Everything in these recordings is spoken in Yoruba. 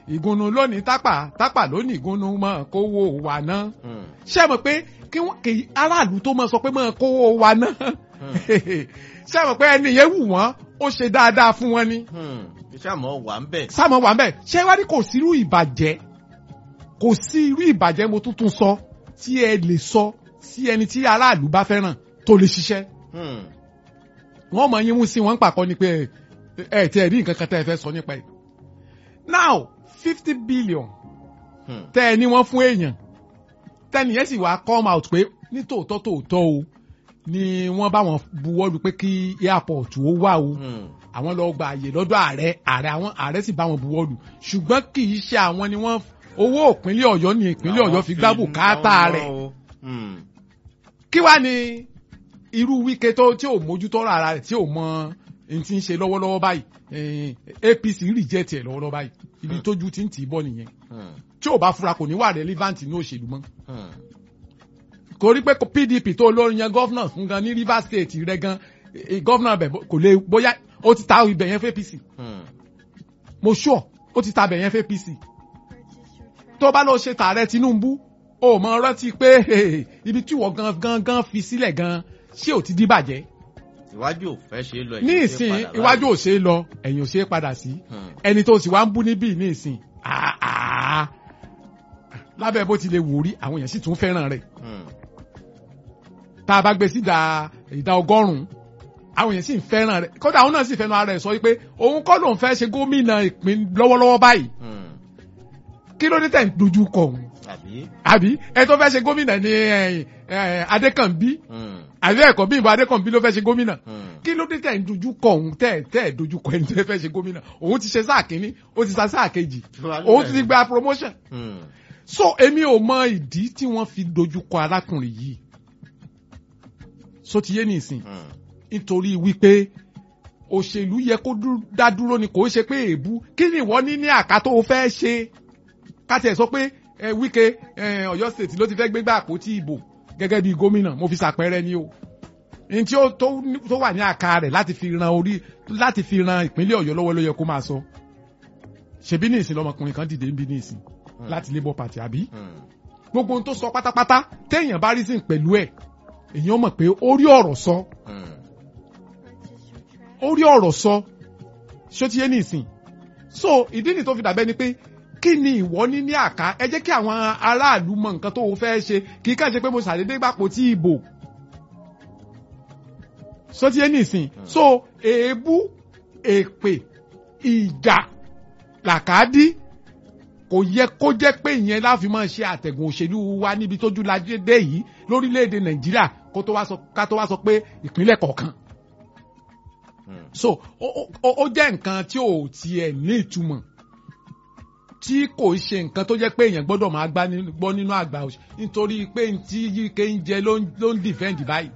ìgúnnu lónìí tápà tápà lónìí ìgúnnu mọ̀ kówó wà ná Hmm. ṣé ẹ mọ̀ pé kí wọ́n kì í aráàlú tó mọ̀ sọ pé mọ̀ kówó wà ná ṣé ẹ mọ̀ pé ẹni yẹn wù wọ́n ó ṣe dáadáa fún wọn ni Hmm. iṣẹ́ àmọ́ wà ń bẹ̀. sáàmù wà mẹ́ ṣé wá ní kò sí irú ìbàjẹ́ kò sí irú ìbàjẹ́ mo tuntun sọ tí ẹ lè sọ sí ẹni tí aráàlú bá fẹ́ràn tó lè ṣiṣẹ́ Hmm. wọ́n mọ̀ yín mú sí wọn ń pàkọ́ ni pé ẹ ẹ tí ẹ rí nǹkan kan tẹ́ ẹ fẹ́ sọ nípa ẹ̀ now fifty billion Hmm. tẹ́ ẹ ní wọ́n fún èèyàn tẹ́ni yẹn sì wá come out pé ní tòótọ́ tòótọ́ o ni wọ́n bá wọn buwọ́lu pé kí airport ó wà o Hmm. àwọn lọ gba àyè lọ́dọ̀ ààrẹ ààrẹ àwọn ààrẹ sì bá wọn buwọ́lù ṣùgbọ́n kì í ṣe àwọn ni wọ́n owó ìpínlẹ̀ ọ̀yọ́ ni ìpínlẹ̀ ọ̀yọ́ fi gbá bùkátà rẹ̀ Hmm. kí wá ni irú wíkẹ́ tó tí ò mójútó ara rẹ̀ tí ò mọ n ti ń ṣe lọ́wọ́lọ́wọ́ báyìí eh, apc reject ẹ̀ lọ́wọ́lọ́wọ́ báyìí ibi tójú ti ń tì í bọ̀ nìyẹn Hmm. tí ò bá fura kò ní wà relevant ní òṣèlú mọ́ Hmm. kò rí pé pdp tó lórí yan gọ́fúnà fún gan ní rivers state rẹ gan eh, gọ́fúnà bẹ̀ kò lè bóyá ó ti ta ibẹ̀ yẹn fún apc Hmm. mo sure ó ti tabẹ̀ yẹn fẹ́ apc tó bá lọ ṣe tààrẹ tinubu ó mọ rántí pé hey, ibi tí wọ́n gan gan gan fi sílẹ̀ gan ṣé ò ti di bàjẹ́ iwájú ò fẹ́ ṣe é lọ ní ẹ̀yìn ìsìn ṣe é padà iwájú láàyè. ò ṣe é lọ ẹ̀yìn ò ṣe é padà sí Hmm. ẹni tó sì wá ń bú níbí ní ìsìn ah, ah. lábẹ́ bó ti lè wò rí àwọn èèyàn sì tún fẹ́ràn rẹ̀ Hmm. tá a bá gbé sí ìdá ìdá ọgọ́rùn-ún àwọn èèyàn sì ń fẹ́ràn rẹ̀ kódà àwọn náà sì fẹ́ràn ara rẹ̀ sọ wípé òun kọ́ lòun fẹ́ ṣe gómìnà ìpín lọ́wọ́lọ́wọ́ báyìí Hmm. kí ló dé tẹ̀ ń dojú kọ òun àbí. àbí ẹ tó fẹ́ ṣe gómìnà ní ẹ, ẹ, adékànbí Hmm. àbí ẹ̀kọ́ bí ìbò adékànbí ló fẹ́ ṣe gómìnà Hmm. kí ló dé tẹ̀ ń dojú kọ òun tẹ̀ tẹ̀ dojú kọ ẹni tó fẹ́ ṣe gómìnà òun ti ṣe sáà kínní ó ti sa sáà kejì òun ti gba promotion Hmm. so èmi ò mọ ìdí tí wọ́n fi dojú kọ arákùnrin yìí so ti yé nìsín Hmm. nítorí wípé òṣèlú yẹ kó dú- dá dúró ni kò ṣe pé èébú kí ni ìwọ ní ní àká tó o fẹ́ ṣe ká tiẹ̀ sọ pé ẹ wíkẹ́ ẹ ọ̀yọ́ state ló ti fẹ́ gbégbá àpótí ìbò gẹ́gẹ́ bí gómìnà mo fi ṣàpẹẹrẹ ni o ní tí ó tó ní- tó wà ní àká rẹ̀ láti fi ran orí láti fi ran ìpínlẹ̀ ọ̀yọ́ lọ́wọ́ ló yẹ kó máa sọ ṣebí ní ìsìn lọmọkùnrin kan dìde ń bí ní ìsìn láti labour party àbí Hmm. gbogbo ohun tó sọ pátápátá téèyàn bá rí sí pẹ̀lú ẹ̀ èèyàn mọ̀ pé ó rí ọ̀rọ̀ sọ Hmm. ó rí ọ̀rọ̀ sọ ṣó ti yé ní ìsìn so ìdí nìyí tó fi dàbẹ́ ni pé kí ni ìwọ ní ní àká ẹ jẹ́ kí àwọn aráàlú mọ nǹkan tó o fẹ́ ṣe kì í kàn ṣe pé mo ṣàdédé gbàpò tí ìbò ṣó ti yé ní ìsìn so èébú èpè ìjà làkàdí kò yẹ kó jẹ́ pé ìyẹn láfi máa ṣe àtẹ̀gùn òṣèlú wa níbi tójú lajẹ dé yìí lórílẹ̀‐èdè nàìjíríà kó tó wá sọ ká tó wá sọ pé ìpínlẹ̀ kọ̀ọ̀kan Hmm. so ó ó- ó jẹ́ nǹkan tí ò tiẹ̀ ní ìtumọ̀ tí kò ń ṣe nǹkan tó jẹ́ pé èèyàn gbọ́dọ̀ máa gbá ní- gbọ́ nínú àgbà òṣì nítorí pé n tí yíké ń jẹ ló ń ló ń defend báyìí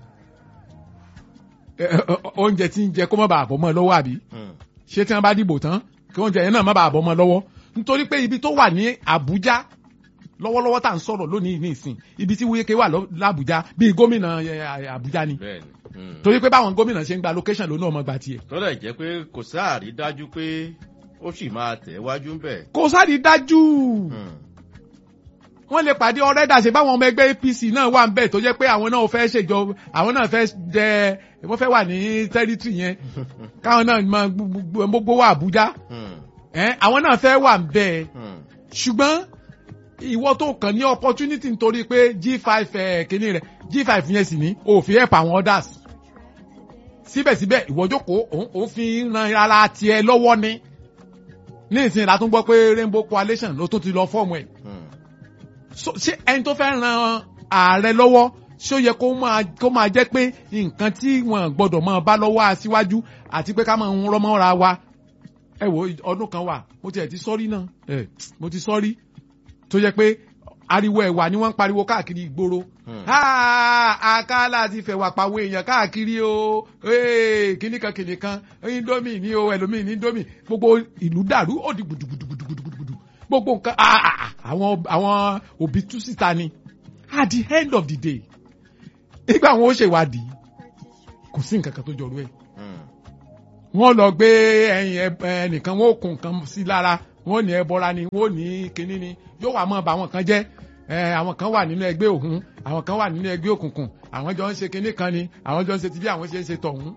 Ẹ, ẹ, ẹ, oúnjẹ tí ń jẹ kó má bàa bọ́ mọ́ ẹ lọ́wọ́ àbí Hmm. ṣé tí wọ́n bá dìbò tán kí oúnjẹ yẹn náà má bàa bọ́ mọ́ ẹ lọ́wọ́ nítorí pé ibi tó wà ní Àbújá lọ́wọ́lọ́wọ́ tá à ń sọ̀rọ̀ lónìí ní ìsìn ibi tí Wike wà lọ- l'Àbújá bíi gómìnà ẹ, Àbújá ni bẹ́ẹ̀ni. Hmm. torí pé báwọn gómìnà ṣe ń gba location lónà ọmọ gba tiẹ̀ tó lè jẹ́ pé kò sáàrí dájú pé ó sì máa tẹ̀ wájú ń bẹ̀. kò sáré dájú Hmm. wọ́n lè pàdé ọ̀rẹ́dà ṣe báwọn ọmọ ẹgbẹ́ APC náà wà ń bẹ̀ tó jẹ́ pé àwọn náà fẹ́ ṣèjọba àwọn náà fẹ́ jẹ wọ́n fẹ́ wà ní tẹ́rítì yẹn káwọn náà máa gbogbo gbogbo wà Àbújá Hmm. ẹ̀ àwọn náà fẹ́ wà ń bẹ̀ Hmm. ṣùgbọ́n ìwọ tó kàn ní opportunity nítorí pé G5 ẹ̀ kínní rẹ̀ G5 yẹn sì ní òfin help àwọn others síbẹ̀síbẹ̀ ìwọ jókòó òun òun fi ń ran ara tiẹ̀ lọ́wọ́ ni ní ìsìn ìlà tó ń gbọ́ pé Rainbow Coalition ló tún ti lọ fọ́ọ̀mù ẹ̀ Hmm. so ṣé ẹni tó fẹ́ ran ààrẹ lọ́wọ́ ṣé ó yẹ kó máa kó máa jẹ́ pé nǹkan tí wọ́n gbọ́dọ̀ máa bá lọ́wọ́ aṣíwájú àti pé ká máa ń rọ́mọ́ra wa ẹ wo ọdún kan wà mo tiẹ̀ ti sọ́rí náà ẹ mo ti sọ́rí tó yẹ pé ariwo ẹ̀wà ni wọ́n ń pariwo káàkiri ìgboro Hmm. àkàlà ti fẹ̀wà pàwọ̀ èèyàn káàkiri o ee, kìnìkan kìnìkan indomie ni o ẹlòmíì ní indomie gbogbo ìlú dàrú ó di gbùdùgbùdùgbùdùgbùdù gbogbo nǹkan ah, ah, ah, àwọn àwọn òbí tú síta ni at the end of the day nígbà wọn ó ṣèwádìí kò sí nǹkan kan tó jọrú ẹ̀ Hmm. wọ́n lọ gbé ẹyin ẹ- ẹnìkan wọn ò kún nǹkan sí lára wọ́n ní ẹbọra ni wọ́n ní kinní ni yóò wá mọ́ ba àwọn kan jẹ́ ẹ àwọn kan wà nínú ẹgbẹ́ òhun àwọn kan wà nínú ẹgbẹ́ òkùnkùn àwọn jọ ń ṣe kinní kan ni àwọn jọ ń ṣe ti bí àwọn ṣe ń ṣe tọ̀hún.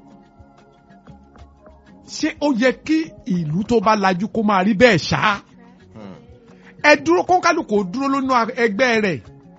ṣé ó yẹ kí ìlú tó bá lajú kó máa rí bẹ́ẹ̀ ṣá Hmm. ẹ dúró kó kálukú dúró lónú ẹgbẹ́ rẹ̀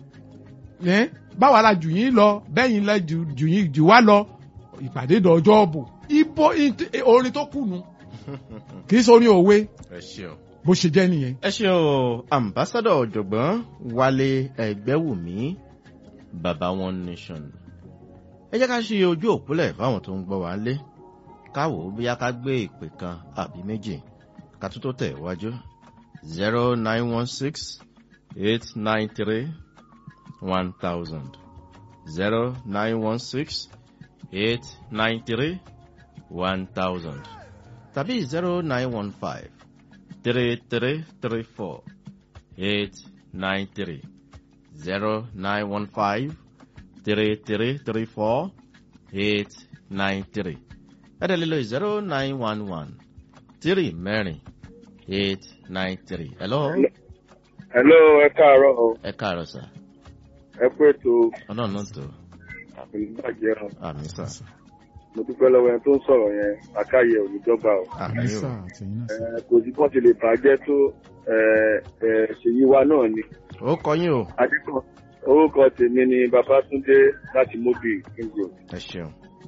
ẹ báwa la jù yín lọ bẹ́yìn la jù jù yín jù wá lọ ìpàdé dọ̀jọ́ bò ibo int- orin tó kùnú kì í sọ orin òwe ẹ ṣeun. bó ṣe jẹ́ nìyẹn. ẹ ṣe o ambassadọ ọ̀jọ̀gbọ́n wálé ẹgbẹ́wùmí baba one nation ẹ jẹ́ ká ṣe ojú òpólẹ̀ fáwọn tó ń gbọ́ wá lé káwò bóyá ká gbé ìpè kan àbí méjì ká tó tó tẹ̀ wájú zero nine one six eight nine three one thousand zero nine one six eight nine three one thousand tàbí zero nine one five three three three four eight nine three zero nine one five three three three four eight nine three ẹ̀dẹ̀ lílo zero nine one one three mẹ́rin eight nine three. hello hello ẹ káàárọ̀ o ẹ káàárọ̀ sà ẹ pé tó ọlọ́run náà tó ìbàjẹ́ o àmì sà mo dúpẹ́ lọ́wọ́ ẹni tó ń sọ̀rọ̀ yẹn àkáyẹ òníjọba o àmì o Ẹ, kò sí bọ́n ti lè bàjẹ́ tó ẹ, ẹ, ṣèyí wa náà ni ó kọyìn o adékọ̀ orúkọ tèmi ni babatunde láti mobi kingo ẹ ṣeun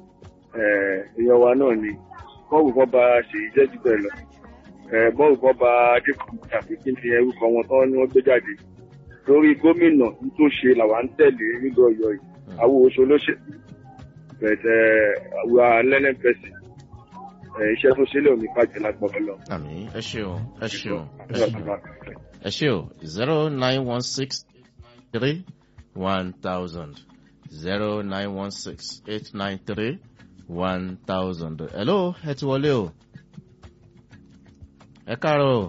èèyàn wa náà ni bọ́ọ̀lù kan bá ṣèyí jẹ́ jù bẹ́ẹ̀ lọ Ẹ, bọ́ọ̀lù kan bá adékọ̀ tàbí kí n fi orúkọ wọn tán ni wọ́n gbé jáde lórí gómìnà tó ṣe làwa ń tẹ̀lé nígbà ọ̀yọ́ yìí àwọn oṣù olóṣèlú bẹ̀tẹ̀ àwọn learning person ẹ̀, iṣẹ́ tó ṣe lè òní bàjẹ́ lágbọ̀n lọ. àmì ẹ ṣeun ẹ ṣeun ẹ ṣeun. ẹ ṣe o zero nine one six three one thousand zero nine one six eight nine three one thousand. hello ẹ ti wọlé o ẹ káàárọ̀ o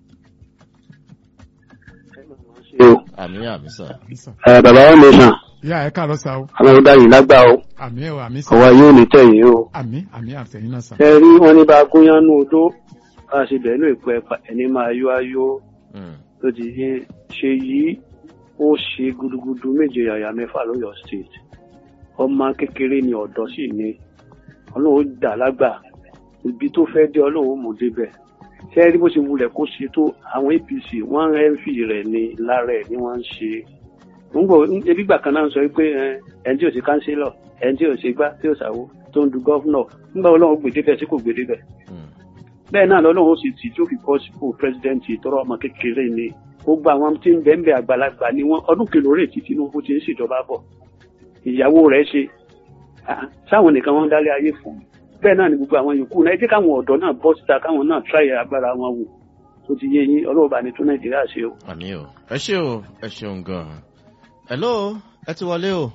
àmì àmì sà ẹ bàbá wọn lè sàn ìyá ẹ káàárọ̀ sa o àwọn ọdọ yìí lágbà o àmì ẹ o àmì sa ọwọ yóò ní tẹyìn o. àmì àmì àtẹ̀yìn náà sa. ẹ rí wọn ní bá a gúnyán nú odó bá a ṣe bẹ̀ẹ́ ló ìpẹ́ ẹni máa yó ayó Mm, tó ti yé ṣe yìí ó ṣe gudugudu méje yàyà mẹ́fà lọ́yọ̀ state ọmọ kékeré ni ọ̀dọ́ sì ni ọlọ́run ó dà lágbà ibi tó fẹ́ dé ọlọ́run ó mú débẹ̀ ṣé ẹ rí bó ṣe wulẹ̀ kó ṣe tó àwọn apc wọ́n ń fi rẹ̀ ní lára ẹ̀ ni wọ́n ń ṣe ń gbọ́ ebi gbà kan náà ń sọ pé ẹ, ẹni tí ò sí kánsílọ̀ ẹni tí ò sí gbá tí ò sáwó tó ń du gọ́fúnọ̀ nígbà ọlọ́run gbèdébẹ̀ sí kò gbèdébẹ̀ mm, bẹ́ẹ̀ náà lọ́lọ́run ó sì tì tó fi bọ́ sípò pírẹsidẹ́ǹtì tọrọ ọmọ kékeré ni gbogbo àwọn tí ń bẹ́ẹ̀ bẹ́ẹ̀ àgbàlagbà ni wọ́n ọdún kìlóore tí tinubu ti ń ṣèjọba bọ̀ ìyàwó rẹ̀ ṣe ah, sáwọn nìkan wọ́n ń dálé ayé fún bẹ́ẹ̀ náà ni gbogbo àwọn yòókù náà ẹ jẹ́ káwọn ọ̀dọ́ náà bọ́ síta káwọn náà tíráyà agbára wọn wò tó ti yé yín ọlọ́run bá ní tún nàìjíríà ṣe o. àmì o ẹ ṣe o ẹ ṣeun gan-an hello ẹ ti wọlé o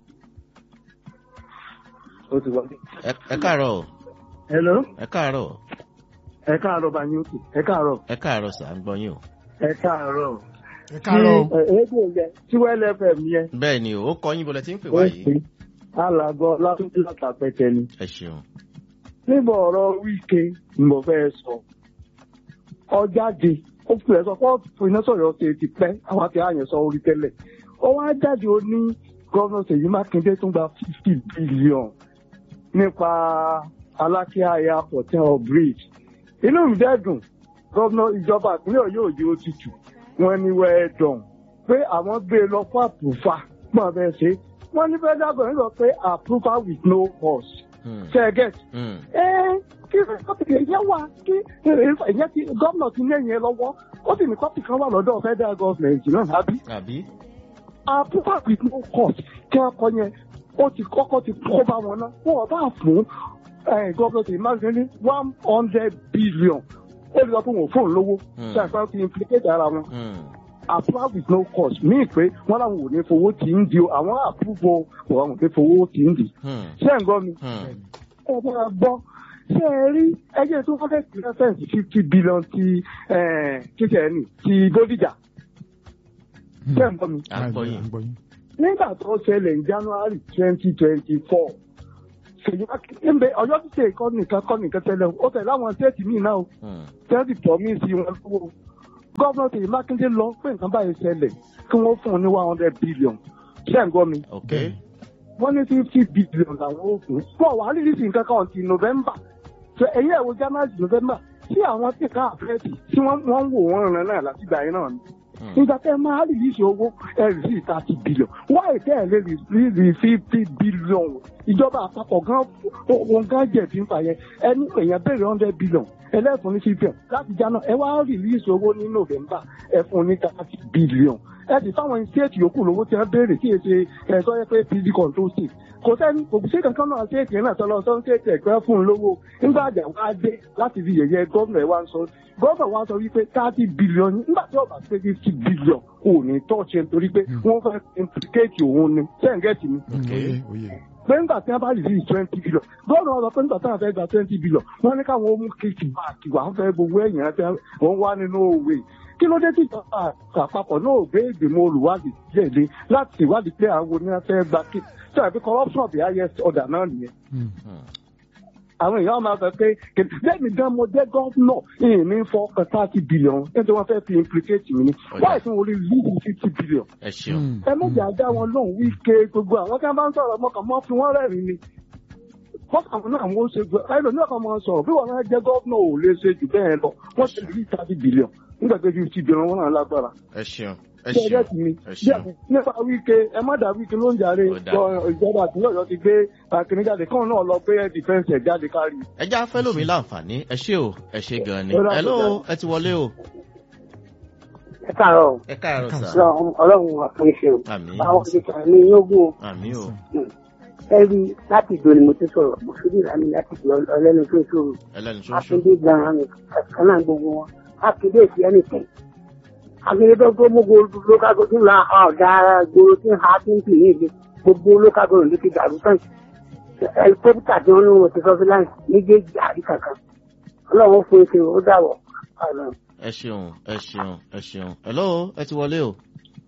ó ti wọlé. ẹ ẹ káàárọ̀ o hello ẹ káàárọ̀ ẹ káàárọ̀ bá yín òkè ẹ káàárọ̀ ẹ káàárọ̀ sà ń gbọ́ yín o ẹ káàárọ̀. ẹ káàárọ̀ o. tí rédíò yẹn tí wẹ́lẹ̀ fm yẹn. bẹ́ẹ̀ ni o ó kọ́ yín bọ́lẹ̀ tí ń pè wá ó yìí pè alàgọ́ látúndí látàpẹ̀tẹ̀ ni. ẹ ṣeun nígbà ọ̀rọ̀ wíkẹ́ ni mo fẹ́ sọ. ọjáde ó fi ẹ̀ sọ fún iná sọ̀rọ̀ ṣe ti pẹ́ àwọn àti àyàn sọ orí tẹ́lẹ̀. ó wá jáde ó ní gọ́vnà Ṣèyí Mákindé tún gba fifty billion nípa Alákíá airport or bridge. inú mi dẹ́ dùn gọ́vnà ìjọba ìpínlẹ̀ Ọ̀yọ́ òye ó ti tù wọ́n ní well done pé àwọn gbé e lọ fún àpòfà gbọ́n bẹ́ẹ̀ ṣe wọ́n ní federal government sọ pé approval with no pause Mm, ṣe é get mm, ẹ kí kọ́pì yẹn wà kí ẹ̀yẹ ti gómìnà ti ní ẹ̀yìn lọ́wọ́ ó sì ní kọ́pì kan wà lọ́dọ̀ federal government náà àbí àbí approval with no cost kí wọ́n kọ́ yẹn ó ti kọ́kọ́ ti kó bá wọn náà wọ́n bá fún gómìnà ti máa ní one hundred billion ó lè sọ pé wọn ò fóun lówó Hmm. ṣe àìsàn ti implicate ara wọn Mm, approval with no cost mí pé wọ́n làwọn ò ní fowó tí ń di o àwọn approval wọn ò ní fowó tí ń di mm, ṣé ẹ̀ ń gbọ́ mi mm. ẹ máa gbọ́ ṣé ẹ rí ẹjẹ́ tó fẹ́ reference fifty billion ti kíkẹ́ ní ti Bódìjà ṣé ẹ̀ ń gbọ́ mi. à ń gbọ́ yín à ń gbọ́ yín. nígbà tó ṣẹlẹ̀ ní January twenty twenty four Ṣèyí Mákindé ń bẹ Ọ̀yọ́ ti ṣe ìkọ́ nìkan kọ́ nìkan tẹ́lẹ̀ o. ó tẹ̀lé àwọn stéètì míì náà o Hmm. tẹ́lẹ̀ promise wọn lówó gọ́vnà Ṣèyí Mákindé lọ pé nǹkan báyìí ṣẹlẹ̀ kí wọ́n fún un ní one hundred billion ṣé ń gbọ́ mi ok wọ́n ní fifty billion làwọn ò fún wọn wà á rìlísì nǹkan kan ti November ṣe èyí ẹ̀ wo January November tí àwọn tí ká àfẹ́ẹ̀tì tí wọ́n wọ́n ń wò wọ́n ràn náà láti gbà yín náà ni Hmm. nígbà tẹ́ ẹ máa rìlísì owó ẹ rìlísì thirty billion wáyé tẹ́ ẹ lè rìlísì fifty billion ìjọba àpapọ̀ gan òun gan jẹ̀bi nípa yẹn ẹni èèyàn béèrè hundred billion ẹlẹ́fun ní fifty láti jáná ẹ wá rìlísì owó ní November ẹ fún ní thirty billion ẹ sì fáwọn stéètì yòókù lówó tí wọ́n béèrè kí èsè ẹ sọ yẹ pé pd control state kò sẹ́ni kò sí kankan náà stéètì yẹn náà sọlọ sọ stéètì ẹ̀gbẹ́ fún un lówó nígbà àjà wá dé láti fi yẹ̀yẹ́ gómìnà ẹ̀ wá ń sọ gómìnà wa sọ wípé thirty billion nígbà tí ọba pé fifty billion kò ní tọ́ọ̀ṣẹ́ nítorí pé wọ́n fẹ́ implicate òun ni sẹ́ǹgẹ̀tì ni Oyè oyè. pé nígbà tí wọ́n bá rìlí twenty billion gómìnà wa sọ pé nígbà tí wọ́n fẹ́ gba twenty billion wọ́n ní káwọn ó mú kéèkì báàkì wà á fẹ́ gbogbo ẹ̀yìn àti wọ́n wá nínú òwe kí ló dé tí ìjọba àpapọ̀ náà gbé ìgbìmọ̀ olùwádìí jẹ̀lé láti ìwádìí pé àwọn oníyàn fẹ́ gba kí tí àbí corruption of the highest order náà nìyẹn Hmm. àwọn èèyàn máa sọ pé lẹ́mi gan mo jẹ́ gọ́ọ̀nà ìyìn mi fọ́ kan thirty billion nítorí wọ́n fẹ́ fi implicate mi ni wáyé tí wọ́n rí leave fifty billion ẹ ṣeun Hmm. ẹ méjì ajá wọn lóhùn wíkẹ́ gbogbo àwọn kan bá ń sọ̀rọ̀ mọ́kàn mọ́ fi wọ́n rẹ́rìn ni fọ́kàn náà wọ́n ṣe gbọ́ ẹlò ní ọkàn máa sọ̀rọ̀ bí wọn náà jẹ́ gọ́ọ̀nà ò lè ṣe jù bẹ́ẹ̀ lọ wọ́n ṣe rí thirty billion nígbà pé fifty billion wọn náà lágbára ẹ ṣeun ẹ ṣe ẹjẹ́ ṣeun ti mi ẹ bí ṣeun àpò nípa wíkẹ́ ẹ má dà wíkẹ́ ló ń jàre Ó dà. lọ ìjọba àtúnyọ̀ Ọ̀yọ́ ti gbé àkìní jáde kán náà lọ gbé defence ẹ̀ jáde kárí. ẹ já fẹ́ lómi láǹfààní ẹ ṣé o ẹ ṣé gan ni Ó dà, ẹ ló ó ẹ ti wọlé o ẹ káàárọ̀ ẹ káàárọ̀ sà Ọlọ́run ọlọ́run àfúnṣe o àmì àwọn ìṣẹ̀lẹ̀ ní yógún o àmì o ẹ rí láti ìdò ni mo ti sọ̀rọ̀ mo fi dìrà mi láti ìdò ọlẹ́nu tó ṣòro ẹlẹ́ni ṣoṣo akíndé gan-an ni kan náà gbogbo wọn akíndé sí ẹnìkan akíndé tó tó gbogbo local government la ọ̀dà gbòòrò tí ń ha tí ń pè ní ìlú gbogbo local government ló ti dàrú tán ẹlikọ́pítà tí wọ́n ní wọn ti surveillance méjèèjì àrí kankan ọlọ́run fún ìṣe ó dàwọ̀ ọ̀nà. ẹ ṣeun ẹ ṣeun ẹ ṣeun ẹ ló ẹ ti wọlé o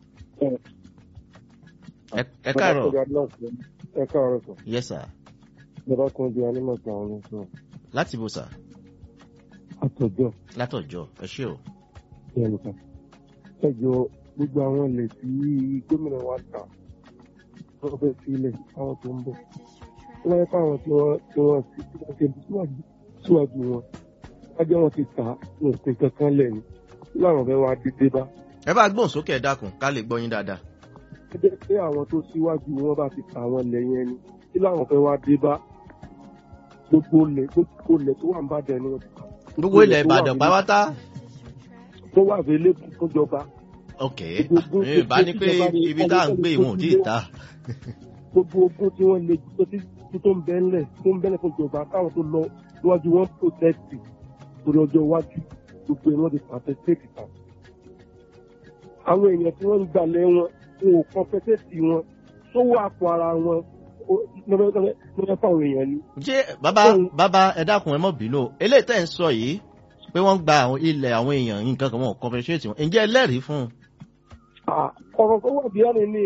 ẹ ẹ káàárọ̀ ẹ káàárọ̀ sọ yes sir ìjọba kan di anímọ̀tò àwọn oníṣòwò láti bò sà àtọ̀jọ́ látọ̀jọ́ ẹ ṣé o ní ẹnìkan ẹ jọ gbogbo àwọn ilẹ̀ tí gómìnà wa tà wọ́n fẹ́ sílẹ̀ àwọn tó ń bọ̀ wọ́n yẹ fáwọn tí wọ́n tí wọ́n ti tí wọ́n ti síwájú síwájú wọn wájú wọn ti tà ní òpin kankan lẹ́nu láwọn fẹ́ wá dédé bá ẹ bá gbóhùn sókè ẹ dákun ká lè gbọ́ yín dáadáa ẹ jẹ́ pé àwọn tó síwájú wọn bá ti tà wọn lẹ̀ yẹn ni tí láwọn fẹ́ wá dé bá gbogbo ilẹ̀ gbogbo ilẹ̀ tó wà ń bàdàn ni wọ́n ti tà gbogbo ilẹ̀ ìbàdàn pátá tó wà available fún ìjọba ok Gbogbo- ẹ bá ní pé ibi tá à ń gbé ìwọ̀n ò tí ì ta gbogbo ogún tí wọ́n lè tó tí tó ń bẹ́ńlẹ̀ tó ń bẹ́ńlẹ̀ fún ìjọba káwọn tó lọ níwájú wọn protest torí ọjọ́ iwájú gbogbo ìwọ́n ti pàṣẹ state kan. àwọn èèyàn tí wọ́n ń gbalẹ̀ wọn wọn ò compensate wọn sówó àpò ara wọn lọ́wọ́ fáwọn èèyàn ni. ṣé bàbá bàbá ẹ dákun ẹ mọ̀ bínú o eléyìí tẹ́ ń sọ yìí pé wọ́n gba àwọn ilẹ̀ àwọn èèyàn nǹkan kan wọn ò compensate wọn ǹjẹ́ ẹlẹ́rìí fún un Ah, ọ̀rọ̀ tó wà bí ẹni ní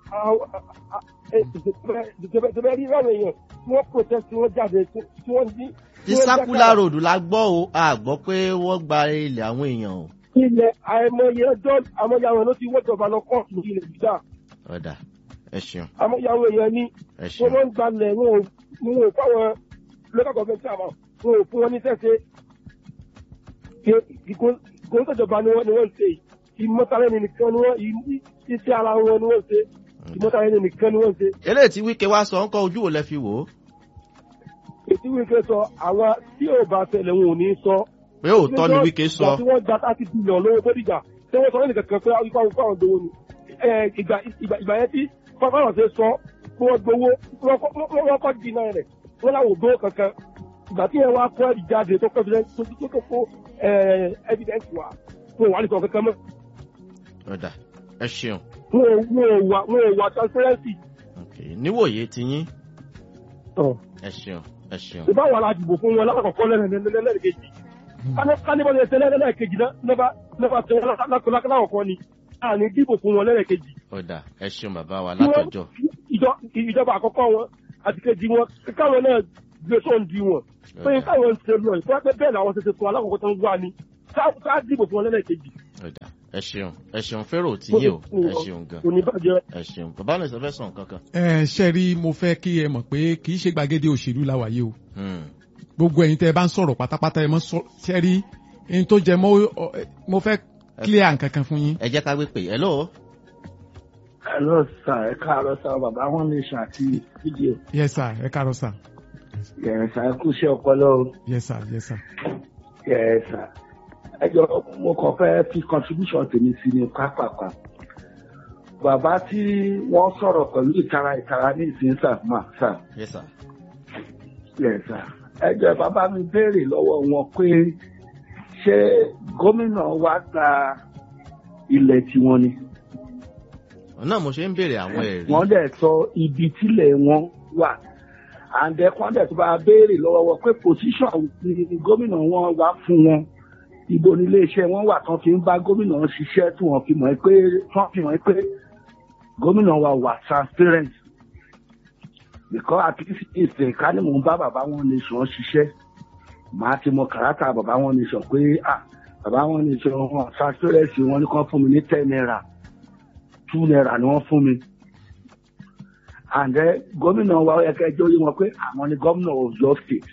ìjọba rí láwọn èèyàn tí wọ́n protest tí wọ́n jáde tí wọ́n ní. ti circular road la gbọ́ o a gbọ́ pé wọ́n gba ilẹ̀ àwọn èèyàn o ilẹ̀ àìmọye ọjọ́ àmọye àwọn ló ti wọ́jọba lọ kọ́ọ̀tù lórí ilẹ̀ gbígbà ọ̀dà ẹ ṣeun àmọye àwọn èèyàn ní ẹ wọ́n ṣeun ló ń gbalẹ̀ wọn ò wọn ò fáwọn local government àmọ́ wọn ò fún wọn ní sẹ́sẹ́ ìkóńtàjọba ni wọ́n ni wọ́n ń ṣe ìmọ̀tàlẹ́ni nìkan ni wọ́n iṣẹ́ ara wọn ni wọ́n ń ṣe ìmọ̀tàlẹ́ni nìkan ni wọ́n ń ṣe eléyìí tí wíkẹ́ wá sọ ń kọ́ ojú wo lẹ fi wò ó ètí wíkẹ́ sọ àwọn tí ò bá tẹ̀lé wọn ò ní sọ. pé òótọ́ ni wíkẹ́ sọ ìgbà tí wọ́n gba thirty billion lówó bódìjà tí wọ́n sọ lẹ́nu kankan pé ikú àwọn fáwọn gbowó ni. Ẹ, ìgbà ìgbà ìgbà yẹn tí fáwọn ṣe sọ pé wọ́n gbowó wọ́n kọ́- wọ́n wọ́n kọ́ dínà rẹ̀ wọ́n láwọn ò gbowó kankan. ìgbà tí yẹn wá kọ́ ẹ̀rí jáde tó kọ́ evidence- tó tó tó kó ẹ, evidence wá wọn ò wá lè sọ kankan mọ́. ọ̀dà ẹ ṣeun wọn ò wọn ò wà wọn ò wà transparency. ok níwòye ti yín ẹ ṣeun ẹ ṣeun ìbá wà la dìbò fún wọn lákòókò lẹ́nìkejì kánibọ̀ ní ẹsẹ̀ lẹ́nìkejì náà nípa tí wọ́n lákòókò ni àní dìbò fún wọn lẹ́nìkejì. ọ̀dà ẹ ṣeun bàbá wa látọ̀jọ́ Ìjọ- ìjọba àkọ́kọ́ wọn àti kejì wọn káwọn náà gbé sóun di wọn pé Ọ̀dà. káwọn ń ṣe lọ ìfọwọ́ pé bẹ́ẹ̀ làwọn ṣe ṣe tó alákọ̀ọ́kọ́ tó ń wá ni ká- ká dìbò fún wọn lẹ́lẹ́kejì Ọ̀dà. ẹ ṣeun ẹ ṣeun fẹ́rò tí yé o ẹ ṣeun gan kò ní bàjẹ́ ẹ ṣeun bàbá náà ìsọfẹ́ sàn kankan. ẹ ṣe rí mo fẹ́ kí ẹ mọ̀ pé kì í ṣe gbàgede òṣèlú la wà yìí o Hmm. gbogbo ẹ̀yin tẹ́ ẹ bá ń sọ̀rọ̀ pátápátá ẹ mọ̀ sọ ṣe rí ẹni tó jẹ mọ́ ọ- ẹ- mo fẹ́ clear nǹkan kan fún yín. ẹ jẹ́ ká gbé pè hello. hello sir ẹ káàárọ̀ sir bàbá wọn lè ṣe àti fídíò yes sir ẹ káàárọ̀ sir yẹ̀sà ẹ kú iṣẹ́ ọpọlọ o yes sir yes sir. yẹ̀sà ẹ jọ mo kàn fẹ́ fi contribution tèmi sí ní pápákọ̀ bàbá tí wọ́n sọ̀rọ̀ pẹ̀lú ìtara ìtara ní ìsìn sàmà sà yes sir. yẹ̀sà ẹ jọ bàbá mi béèrè lọ́wọ́ wọn pé ṣé gómìnà wa gba ilẹ̀ tiwọn ni náà mo ṣe ń béèrè àwọn ẹ̀rí. wọ́n dẹ̀ sọ ibi tílẹ̀ wọn wà àǹdẹ̀ kan dẹ̀ tó bá béèrè lọ́wọ́ wọn pé position ni gómìnà wọn wá fún wọn ibo ní iléeṣẹ́ wọn wà tán fi ń bá gómìnà ṣiṣẹ́ tí wọ́n fi mọ̀ pé tán fi mọ̀ pé gómìnà wa wà transparent because at least ìsìn ká ní mò ń bá bàbá wọn nation ṣiṣẹ́ màá ti mọ kàràtà bàbá wọn nation pé ah bàbá wọn nation wọn transparency wọn ní kàn fún mi ní ten naira two naira ni wọ́n fún mi and then gómìnà wa ó yẹ kẹ́ jẹ́ oyé wọn pé àwọn ni gómìnà Ọ̀yọ́ state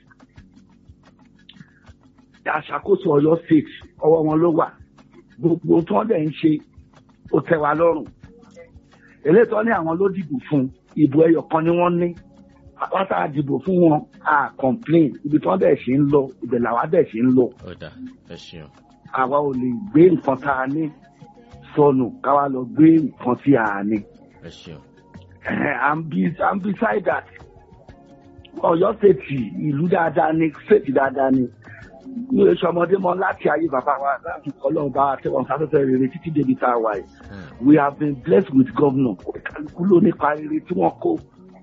àṣàkóso Ọ̀yọ́ state ọwọ́ wọn ló wà gbogbo tí wọ́n dẹ̀ ń ṣe ó tẹ́ wa lọ́rùn eléyìí tó ní àwọn ló dìbò fún ìbò ẹyọ kan ni wọ́n ní àwọn tá a dìbò fún wọn a complain ibi tí wọ́n dẹ̀ ṣe ń lọ ibẹ̀ làwa dẹ̀ ṣe ń lọ ọ̀dà ẹ ṣeun. àwa ò lè gbé nǹkan tá a ní sọnù káwa lọ gbé nǹkan tí a ní. ẹ ṣeun. and, be, and beside that Ọ̀yọ́ ṣètì ìlú dáadáa ni ṣètì dáadáa ni mi ò ṣọmọdé mọ láti ayé bàbá wa láti Ọlọ́run bá wa tẹwọn sáfẹ́fẹ́ rere títí débi tá a wà yìí Hmm. we have been blessed with governor kálukú ló nípa rere tí wọ́n kó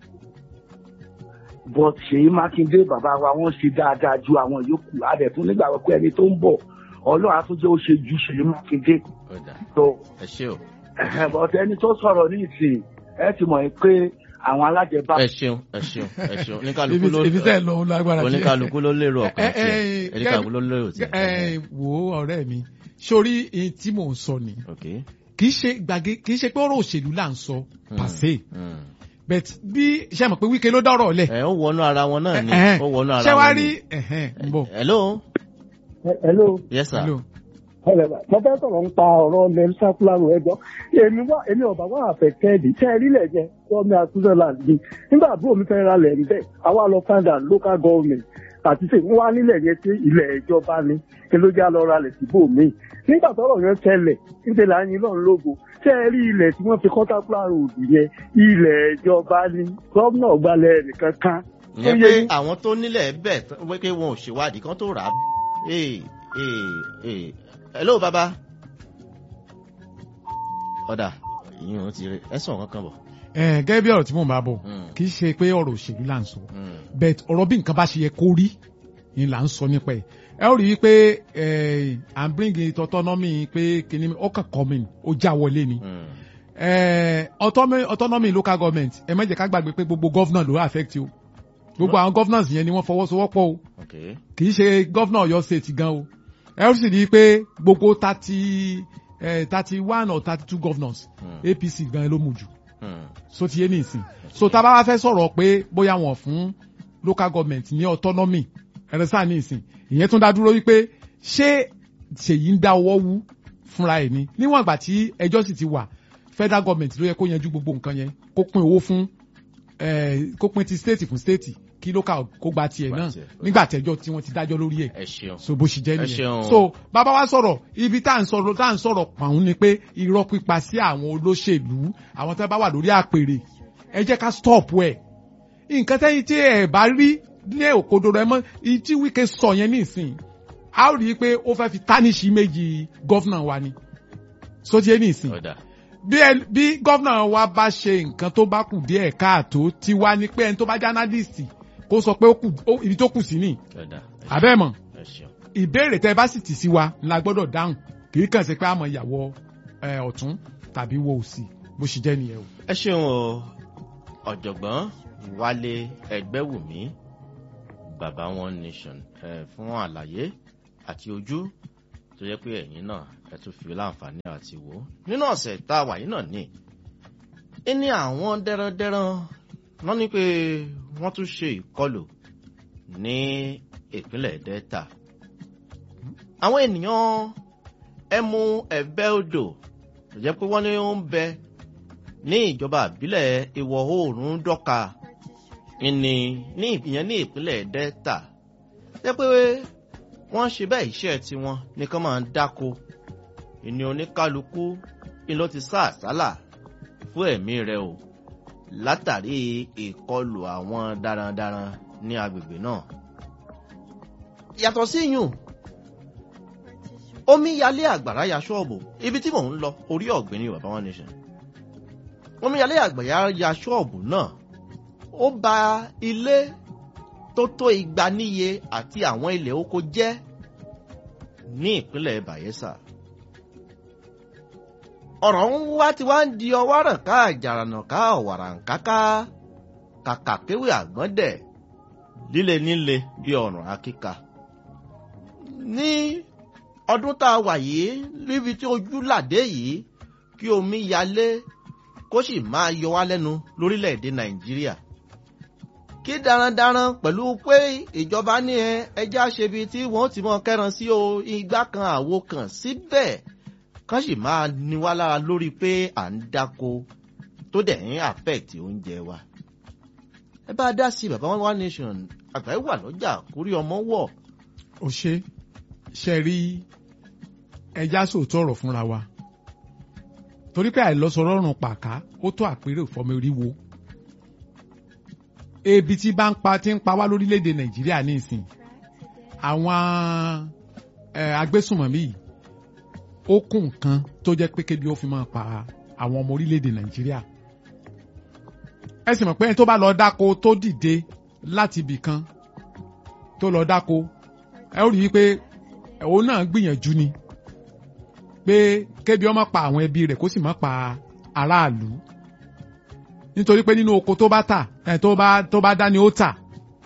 but Ṣèyí Mákindé bàbá wa wọ́n ṣe dáadáa ju àwọn yòókù adẹ̀tún nígbàgbọ́ pé ẹni tó ń bọ̀ Ọlọ́run àtúnjẹ́ ó ṣe ju Ṣèyí Mákindé ọ̀dà tó ẹ ṣe o. but ẹni tó sọ̀rọ̀ ní ìsìn ẹ ti mọ̀ pé àwọn alájẹbá ẹ ṣeun ẹ ṣeun ẹ ṣeun oníkálukú ibi ló ibi tẹ́ ẹ lọ lágbára díẹ̀. oníkálukú ló lérò ọkàn Ẹ, ẹ, tiẹ̀ ẹ, oníkálukú ló lérò tiẹ̀. ẹ wo ọ̀rẹ́ mi sórí èyí tí mò ń sọ ni ok. kì í ṣe gbàgé kì í ṣe pé ọ̀rọ̀ òṣèlú là ń sọ Hmm. pàṣẹ Hmm. but bí ṣe mọ̀ pé Wike ló dọ̀rọ̀ lẹ̀. ẹ ó wọnú ara wọn náà ni Ẹ̀hẹ́n. ó wọnú ara ṣé wàá wọn rí ni. ẹ̀hẹ́n, ń bọ̀. hello hello yes sir. Hello. mo fẹ́ sọ̀rọ̀ ń pa ọ̀rọ̀ lẹ́nu sákúlárò ẹjọ́ èmi wá èmi ọ̀bà wà àfẹ́kẹ́ẹ̀dì tẹ́ ẹ rílẹ̀ jẹ gọ́ọ̀mì àtúnṣẹ́land ni nígbà àbúrò mi fẹ́ ra lẹ̀ ń bẹ̀ àwa lọ find out local government àti ṣe wọ́n wá nílẹ̀ yẹn tí ilẹ̀ ìjọba ni kí ló já lọ ra lẹ̀ síbò míì nígbà tọ́rọ̀ yẹn tẹ́lẹ̀ níṣẹ́ là ń yin lọ́run lógo tẹ́ ẹ rí ilẹ̀ tí wọ́n fi kọ́ sákúlárò òdì yẹn ilẹ̀ ìjọba ni gómìnà gbalẹ̀ nìkan kan ìyẹn ó pé yẹ yín. àwọn tó nílẹ̀ bẹ̀ wípé wọn ò ṣèwádìí kan tó rà á. ee ee ee hello baba. ọ̀dà ìyẹn ò ti rí ẹ̀sùn kankan bọ̀. ẹ gẹ́gẹ́ bí ọ̀rọ̀ tí mò ń bá bọ̀ Hmm. kì í ṣe pé ọ̀rọ̀ òṣèlú là ń sọ Hmm. but ọ̀rọ̀ bí nǹkan bá ṣe yẹ kó rí ni là ń sọ nípa ẹ̀ ẹ ó rí i pé ẹ à ń bring it autonomy pé kìíní ó kàn kọ́ mi ó já wọlé ni Hmm. ẹ autonomy autonomy local government ẹ má jẹ́ ká gbàgbé pé gbogbo governor ló affect o gbogbo àwọn governors yẹn ni wọ́n fọwọ́sowọ́pọ̀ o ok. kì í ṣe governor Ọ̀yọ́ state gan o ẹ ó sì rí i pé gbogbo thirty thirty one or thirty two governors Hmm. APC gan ló mú jù Hmm. so ti yé ní ìsìn so tá a bá wá fẹ́ sọ̀rọ̀ pé bóyá wọ́n fún local government ní autonomy ẹ̀rẹ́sà ní ìsìn ìyẹn tún dá dúró wípé ṣé ṣèyí ń dá ọwọ́ wú fúnra ẹ̀ ni níwọ̀n ìgbà tí ẹjọ́ sì ti wà federal government ló yẹ kó yanjú gbogbo nǹkan yẹn kó pín owó fún eh, kó pín ti state fún state kí local kó gba tiẹ̀ Gba náà tiẹ̀. nígbà tẹ́jọ́ tí wọ́n ti dájọ́ lórí ẹ̀ ẹ ṣeun. so bó ṣe jẹ́ Ẹ nìyẹn ṣeun. so bàbá wa sọ̀rọ̀ ibi tá à ń sọ̀rọ̀ tá à ń sọ̀rọ̀ pàún ni pé irọ́ pípa sí àwọn olóṣèlú àwọn tó bá wà lórí àpèrè ẹ jẹ́ ká stop ẹ̀ nǹkan tẹ́yìn tí ẹ bá rí ní òkodoro ẹ mọ́ ìyí tí Wike sọ yẹn nísìn a ó rí i pé ó fẹ́ fi tánìṣì méjì gọ́fìnà wa ni so ti yé nísìn ọ̀dà bí ẹ- bí gọ́fìnà wa bá ṣe nǹkan tó bá kù díẹ̀ káàtó ti wá ní pé ẹni tó bá jẹ́ analyst kó sọ pé ó kù ó- ibi tó kù sí ni ọ̀dà àbẹ́ẹ̀mọ̀ ẹ ṣeun. ìbéèrè tẹ bá sì tì sí wa la gbọ́dọ̀ dáhùn kì í kàn sí pé àmọ́ ìyàwó ẹ, ọ̀tún tàbí wo òsì bó ṣe jẹ́ nìyẹn o. ẹ ṣeun o ọ̀jọ̀gbọ́n wálé ẹgbẹ́wùmí bàbá one nation ẹ fún àlàyé àti ojú tó yẹ pé ẹ̀yin náà ẹ tún fi láǹfààní àti wò ó nínú ọ̀sẹ̀ tá a wà yìí náà ní ní àwọn dẹ́rẹ́dẹ́rẹ́ wọ́n ní pé wọ́n tún ṣe ìkọlù ní ìpínlẹ̀ delta àwọn ènìyàn ẹmu ẹ̀bẹ́ odò tó jẹ́ pé wọ́n ní ó ń bẹ ní ìjọba àbílẹ̀ ìwọ̀ oòrùn dọ́ka ìní ní ìyẹn ní ìpínlẹ̀ delta jẹ́ pé wọ́n ṣe bẹ́ẹ̀ iṣẹ́ tiwọn nìkan máa ń dáko ìní oníkálukú ni ló ti sá àsálà fún ẹ̀mí rẹ̀ o látàrí ìkọlù àwọn darandaran ní agbègbè náà. yàtọ̀ sí yùn omi yalé àgbàrá ya ṣọ́ọ̀bù ibi tí mò ń lọ orí ọ̀gbìn ni bàbá wọn nation omi yalé àgbàrá ya ṣọ́ọ̀bù náà ó ba ilé tó tó igba níye àti àwọn ilẹ̀ oko jẹ́ ní ìpínlẹ̀ bayelsa ọ̀rọ̀ ń wá tí wá ń di ọwọ́ ràn ká àjàrànà ká ọ̀wàrà ńkáká kàkà kéwì àgbọ́ndẹ̀ líle níle bí ọ̀ràn akíka. ní ọdún tá a wà yìí níbi tí ojú làdé yìí kí omi yalé kó sì máa yọ wá lẹ́nu lórílẹ̀‐èdè nàìjíríà. kí darandaran pẹ̀lú pé ìjọba ní ẹ ẹjẹ́ àṣebi tí wọ́n ti mọ kẹ́ran sí o igbá kan àwo kan síbẹ̀. Si kán sì máa ní wá lára lórí pé à ń dáko tó dẹ̀ ń affect oúnjẹ wa. ẹ bá dá sí bàbá one one nation àgbáyé wà lọ́jà kórí ọmọ wọ̀. ó ṣe ṣe rí ẹja sòótọ́ ọ̀rọ̀ fúnra wa torí pé àìlọ́sọ̀rọ̀rùn pàká ó tó àpérè ìfọmọ oríwo ebi tí bá ń pa tí ń pa wá lórílẹ̀‐èdè nàìjíríà ní ìsìn àwọn agbésùnmọ̀mí yìí ó kún nǹkan tó jẹ́ pé kébi ó fi máa pa àwọn ọmọ orílẹ̀-èdè nàìjíríà. ẹ sì mọ̀ pé ẹni tó bá lọ dáko tó dìde láti ibì kan tó lọ dáko ẹ ó rí i pé òun náà gbìyànjú ni pé kébi ó má pa àwọn ẹbí rẹ̀ kó sì má pa aráàlú nítorí pé nínú oko tó bá tà ẹ tó bá tó bá dá ni ó tà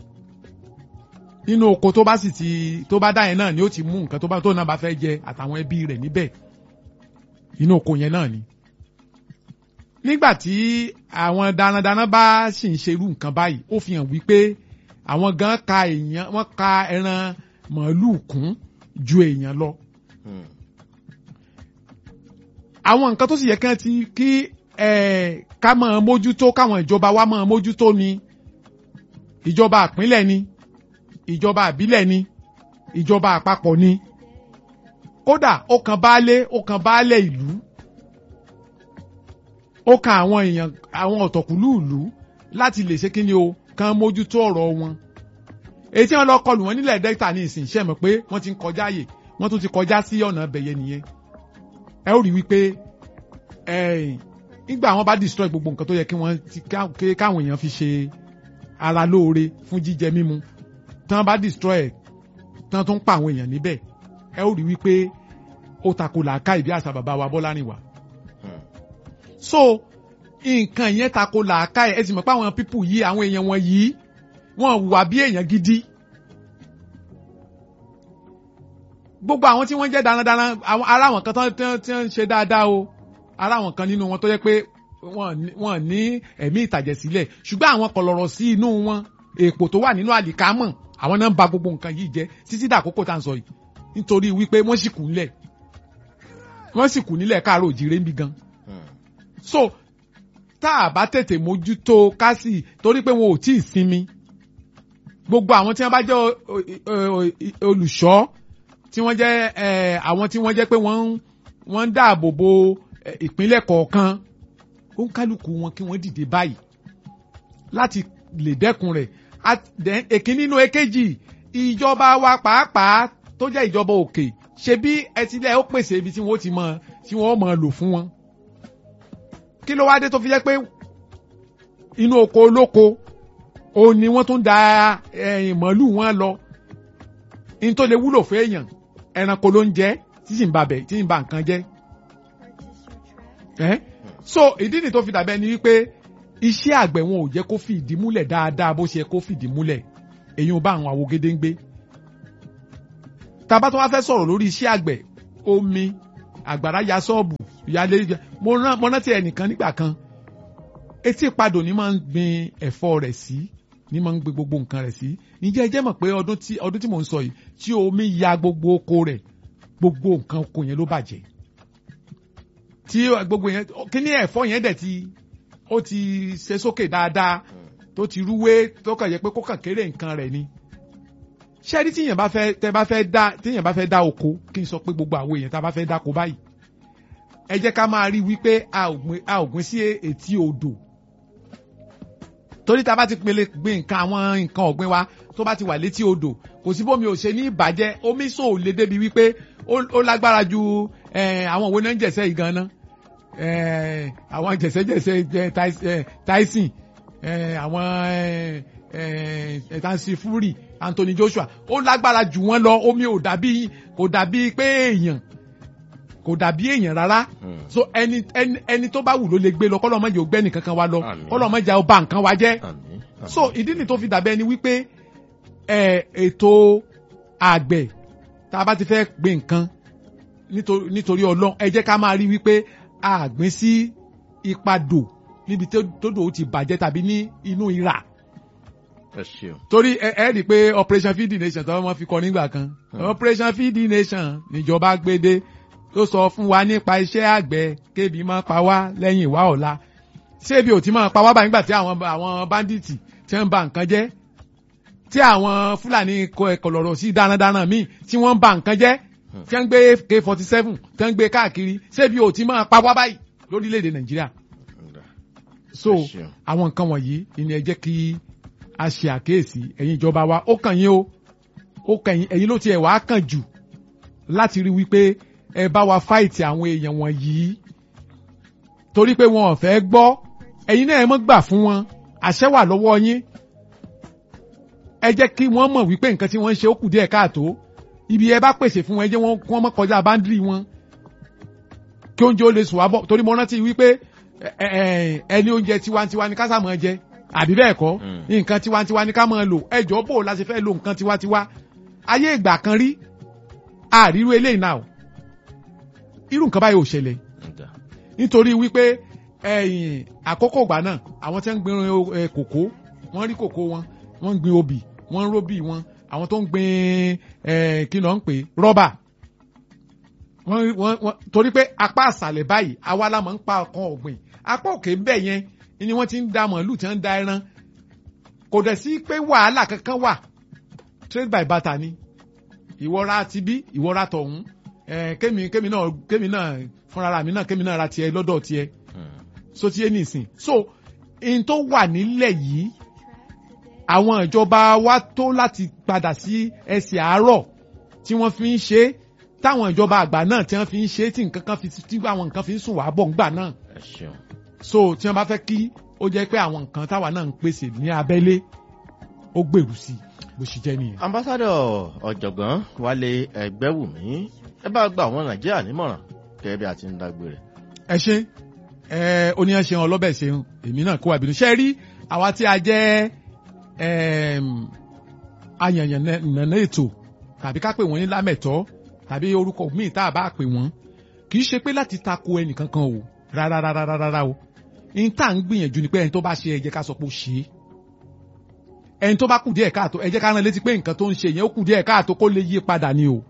nínú oko tó bá sì ti tó bá dá yẹn náà ni ó ti mú nǹkan tó bá tó náà bá fẹ́ jẹ àtàwọn ẹbí rẹ̀ níbẹ̀ inú oko yẹn náà ni. nígbà tí àwọn darandaran bá sì ń ṣerú nǹkan báyìí ó fi hàn wípé àwọn gan ka èèyàn wọ́n ka ẹran màálùú kún ju èèyàn lọ. àwọn nǹkan tó sì yẹ kí wọ́n ti kí ká máa mójútó káwọn ìjọba wa máa mójútó ni ìjọba àpínlẹ̀ ni ìjọba àbílẹ̀ ni ìjọba àpapọ̀ ni kódà ó kan baálé ó kan baálẹ̀ ìlú ó kan àwọn èèyàn àwọn ọ̀tọ̀kùlú ìlú láti lè ṣe kíni o kan mójútó ọ̀rọ̀ wọn èyí tí wọ́n lọ kọlù wọn nílẹ̀ delta ní ìsìn ṣẹ́ mọ̀ pé wọ́n ti ń kọjá àyè wọ́n tún ti kọjá sí ọ̀nà bẹ̀yẹ nìyẹn ẹ ó rí wípé nígbà wọn bá destroy gbogbo nǹkan tó yẹ kí wọ́n ti káwọn èèyàn fi ṣe ara lóore fún jíjẹ mímu tán bá destroy ẹ̀ tán tó ń pa àwọn èèyàn níbẹ̀ ẹ ó rí wípé ó tako làákà ìbí àṣà bàbá wa Bọ́lárìnwá. so nǹkan yẹn tako làákà ẹ sì mọ̀ pé àwọn pípù yìí àwọn èèyàn wọn yìí wọ́n wà bí èèyàn gidi. gbogbo àwọn tí wọ́n jẹ́ darandaran ara àwọn kan tí wọ́n ń ṣe dáadáa o ara àwọn kan nínú wọn tó yẹ pé wọ́n ní ẹ̀mí ìtàjẹ̀sílẹ̀ ṣùgbọ́n àwọn kọlọ̀rọ̀ sí inú wọn èèpò tó wà nínú àlìkámọ̀ àwọn náà ń ba gbogbo nǹkan yìí jẹ́ títí dàkókò tá à ń sọ yìí nítorí wípé wọ́n sì kù nílẹ̀ wọ́n sì kù nílẹ̀ káàró òjìrè ń bí gan. so tá a bá tètè mójútó kásì torí pé wọn ò tí ì sinmi gbogbo àwọn tí wọ́n bá jẹ́ olùṣọ́ tí wọ́n jẹ́ àwọn tí wọ́n jẹ́ pé wọ́n wọ́n ń dáàbò bo ìpínlẹ̀ kọ̀ọ̀kan ó ń kálukú wọn kí wọ́n dìde báyìí láti lè dẹ́kun rẹ̀ èkíní nínú èkejì ìjọba wa pàápàá tó jẹ́ ìjọba òkè ṣe bí ẹtìlẹ̀ ó pèsè ibi tí wọ́n ti mọ tí wọ́n mọ lò fún wọn. kí ló wá dé tó fi jẹ́ pé inú oko olóko òun ni wọ́n tún da màálù wọn lọ ní tó lè wúlò fún èèyàn ẹranko ló ń jẹ tí sì ń ba bẹ̀ tí ń ba nǹkan jẹ́. so ìdí nìyí tó fi dàbẹ́ ni wípé iṣẹ́ àgbẹ̀ wọn ò jẹ́ kó fìdí múlẹ̀ dáadáa bó ṣe yẹ kó fìdí múlẹ̀ èyí ò bá àwọn àwògede ń gbé tàbá tó wá fẹ́ sọ̀rọ̀ lórí iṣẹ́ àgbẹ̀ omi àgbàrá ya ṣọ́ọ̀bù ìyáálé mo rán mo rántí ẹnìkan nígbà kan etí ìpadò ni máa ń gbin ẹ̀fọ́ rẹ̀ sí ni máa ń gbin gbogbo nǹkan rẹ̀ sí ǹjẹ́ ẹ jẹ́ mọ̀ pé ọdún tí ọdún tí mò ń sọ yìí tí omi ya gbogbo oko rẹ̀ gbogbo nǹkan oko yẹn ló bàjẹ́ tí gbogbo yẹn kíní ẹ̀fọ́ yẹn dẹ̀ ti ó ti ṣe sókè dáadáa tó ti rúwé tó kàn yẹ pé kó kàn kéré nǹkan rẹ̀ ni ṣẹ́rí tíyẹn bá fẹ́ tẹ́ bá fẹ́ dá tíyẹn bá fẹ́ dá oko kí n sọ pé gbogbo àwọn èèyàn tá a bá fẹ́ dáko báyìí ẹ jẹ́ ká máa rí wípé a ò gbìn a ò gbìn sí etí odò torí tá a bá ti pele gbin nǹkan àwọn nǹkan ọ̀gbìn wa tó bá ti wà létí odò kò sí bómi ò ṣe ní ìbàjẹ́ omi sò lè débi wípé ó lágbára ju àwọn òwe náà ń jẹ̀sẹ̀ yìí gan-an àwọn jẹ̀sẹ̀jẹ̀sẹ̀ Tyson àwọn ẹ̀ẹ́dánsì Fury Anthony Joshua ó lágbára jù wọ́n lọ omi ò dàbí kò dàbí pé èèyàn kò dàbí èèyàn rárá so ẹni ẹni ẹni tó bá wù ló lè gbé lọ kọ́lọ́ mọ́jà ògbẹ́ni kankan wa lọ kọ́lọ́ mọ́jà ó bà nǹkan wa jẹ́ so ìdí ni tó fi dàbẹ́ ni wípé ètò àgbẹ̀ tá a bá ti fẹ́ gbin nǹkan nítorí ọlọ́run ẹ jẹ́ ká máa rí wípé àgbìn sí ipadò níbi tó dò ó ti bàjẹ́ tàbí ní inú ìrà torí ẹ ẹ rí i pé operation feed the nation tọ́wọ́ wọn fi kọ nígbà kan operation feed the nation níjọba gbédé tó sọ fún wa nípa iṣẹ́ àgbẹ̀ kébi máa pa wá lẹ́yìn ìwá ọ̀la ṣé ibi ò ti máa pa wá báyìí nígbà tí àwọn àwọn bandits ti ń ba nǹkan jẹ́ tí àwọn fúlàní kọlọ̀rọ̀ sí darandaran míì tí wọ́n ń ba nǹkan jẹ́ tí wọ́n ń gbé k forty seven tí wọ́n ń gbé káàkiri ṣé ibi ò ti máa pa wá báyìí lórílẹ̀‐èdè nàìjíríà so àwọn nǹkan wọ̀nyí ni ẹ jẹ́ kí a ṣe àkíyèsí ẹ̀yin ìjọba wa ó kàn yín o ó kàn yín ẹ̀yin ló tiẹ̀ wá kàn jù láti rí wípé ẹ bá wa fáìtì àwọn èèyàn wọ̀nyí torí pé wọn ò fẹ́ gbọ́ ẹ̀yin náà ẹ mọ́ gbà fún wọn àṣẹ wà lọ́wọ́ yín ẹ jẹ́ kí wọ́n mọ̀ wípé nǹkan tí wọ́n ń ṣe ó kù díẹ̀ káàtó ibi ẹ bá pèsè fún wọn ẹ jẹ́ wọ́n mọ́ kọjá báńdìrì wọn kí oúnjẹ ó lè sùn wá bọ̀ torí mo rántí wípé ẹni oúnjẹ tiwantiwa ni ká sá máa jẹ àbí bẹ́ẹ̀ kọ́ nǹkan tiwantiwa ni ká máa lò ẹjọ́ bò la ṣe fẹ́ lo nǹkan tiwantiwa ayé ìgbà kan rí àríru eléyìí náà irú nǹkan báyìí ò ṣẹlẹ̀ nítorí wípé àkókò ìgbà náà àwọn tí wọ́n ń gbin kòkó wọ́n rí kòkó wọn wọ́n ń gbin obì wọ́n ń róbì wọn àwọn tó ń gbin kí ló ń pè rọ́bà torí pé apá àṣàlẹ̀ báyìí àwa la máa ń pa ọkàn ọ̀gbìn apá òkè ń bẹ̀ yẹn ni wọ́n ti ń da màálù tí wọ́n ń da ẹran kò dẹ̀ sí pé wàhálà kankan wà trade by barter ni ìwọ́ra ti bí ìwọ́ra tọ̀hún kémi kémi náà kémi náà fúnra mi náà kémi náà ra tiẹ̀ lọ́dọ̀ tiẹ̀ so tiẹ̀ nìsín so n tó wà nílẹ̀ yìí àwọn ìjọba wa tó láti padà sí ẹsẹ̀ àárọ̀ tí wọ́n fi ń ṣe táwọn ìjọba àgbà náà tí wọ́n fi ń ṣe tí nǹkan kan fi tí àwọn nǹkan fi ń sùn wá bọ̀ ńgbà náà so tí wọ́n bá fẹ́ kí ó jẹ́ pé àwọn nǹkan táwa náà ń pèsè ní abẹ́lé ó gbèrú sí i bó ṣe jẹ́ nìyẹn. ambassadọ ọ̀jọ̀gbọ́n wálé ẹgbẹ́wùmí ẹ bá gba àwọn nàìjíríà nímọ̀ràn kẹ́ bí a ti ń dágbére. ẹ ṣe ẹ oníyan ṣeun ọlọ́bẹ̀ ṣeun èmi náà kó àbínú ṣe rí àwa tí a jẹ́ ayànyàn nànà ètò tàbí ká pè wọ́n ní lámẹ̀tọ́ tàbí orúkọ míì tá a bá pè wọ́n kì í ṣe pé láti tako ẹnìkankan o rárá rárá rárá o ní tá à ń gbìyànjú ni pé ẹni tó bá ṣe ẹ jẹ́ ká sọ pé ó ṣe é ẹni tó bá kù díẹ̀ káàtó ẹ jẹ́ ká rán létí pé nǹkan tó ń ṣe yẹn ó kù díẹ̀ káàtó kó lè yí padà ni o.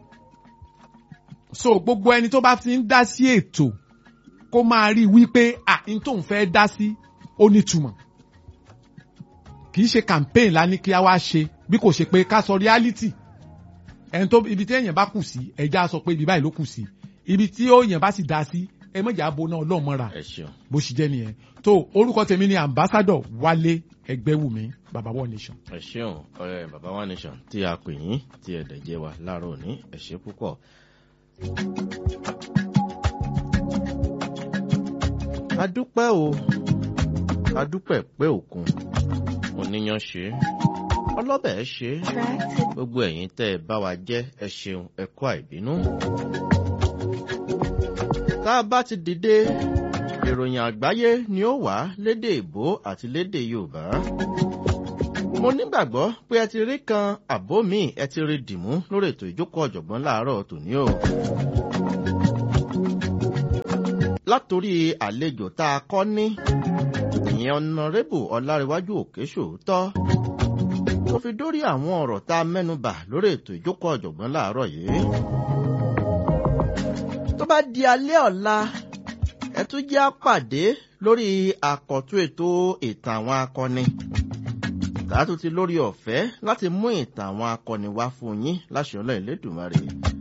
so gbogbo ẹni tó bá ti ń dá sí ètò kó máa rí i wípé à ń tóun fẹ́ dá sí ó nítumọ̀. kì í ṣe campaign la ní kí a wá ṣe bí kò ṣe pé ká sọ reality ẹni tó ibi tí èèyàn bá kù sí ẹja sọ pé ibi báyìí ló kù sí ibi tí èèyàn bá sì dá sí ẹ mọ̀jà aboná ọlọ́mọra bó ṣe jẹ́ nìyẹn tó orúkọ tèmi ni ambassador wálé ẹgbẹ́wùmí baba one nation. ẹ ṣeun ọ̀rẹ́ baba one nation tí a pè yín tí ẹ dẹ̀ jẹ́ wa láàárọ̀ òní ẹ ṣe púpọ̀. adúpẹ́ o adúpẹ́ pé òkun oníyan ṣe ọlọ́bẹ̀ ṣe gbogbo ẹ̀yin tẹ́ ẹ bá wa jẹ́ ẹ ṣeun ẹ kú àìbínú. tá a bá ti dìde ìròyìn àgbáyé ni ó wà lédè ìbò àti lédè yorùbá mo nígbàgbọ́ pé ẹ ti rí kan àbó mi ẹ ti rí dìmú lórí ètò ìjókòó ọ̀jọ̀gbọ́n láàárọ̀ tòní o. látòrí àlejò tá a kọ́ ní ìyẹn ọ̀nàrẹ́bù ọ̀làríwájú òkè ṣòótọ́ tó fi dórí àwọn ọ̀rọ̀ tá a mẹ́nubà lórí ètò ìjókòó ọ̀jọ̀gbọ́n láàárọ̀ yìí. tó bá di alẹ́ ọ̀la ẹ tún jẹ́ àpàdé lórí àkọ́tún ètò ìtàn àwọn akọni tààtù ti lórí ọ̀fẹ́ láti mú ìtàn àwọn akọni wá fún yín láṣẹ ọlọ́ ìlédùmarè.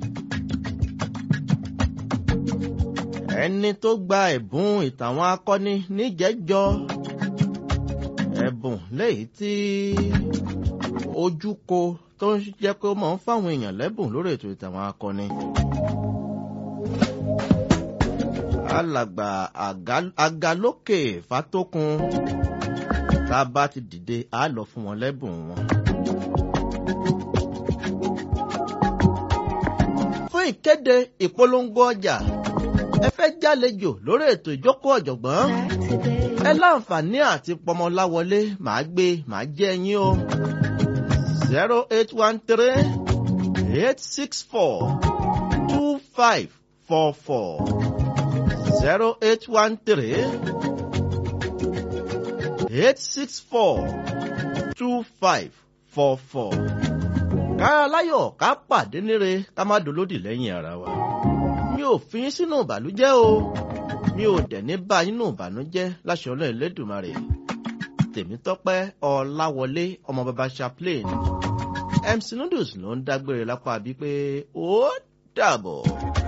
ẹni tó gba ẹ̀bùn ìtàn àwọn akọni níjẹ́jọ́ ẹ̀bùn léyìí tí ojúko tó ń jẹ́ pé ó máa ń fáwọn èèyàn lẹ́bùn lórí ètò ìtàn àwọn akọni. alàgbà àgàlókè fatókun tá a bá ti dìde á lọ fún wọn lẹ́bùn wọn. fún ìkéde ìpolongo ọjà ẹ fẹ́ jálejò lórí ètò ìjókòó ọ̀jọ̀gbọ́n ẹ láǹfààní àti pọmọláwọlé màá gbé màá jẹ́ yín o zero eight one three eight six four two five four four zero eight one three eight six four two five four four. kára láyọ̀ ká pàdé níre ká má dolódì lẹ́yìn ara wa. mi ò fi yín sínú ìbànújẹ́ o mi ò dẹ̀ ní bá yín nù ìbànújẹ́ láṣẹ ọlọ́run lẹ́dùnmarè. tèmítọ́pẹ́ ọláwọlé ọmọ bàbá chaplain mc noodles ló ń dágbére lápá bíi pé ó dàbọ̀.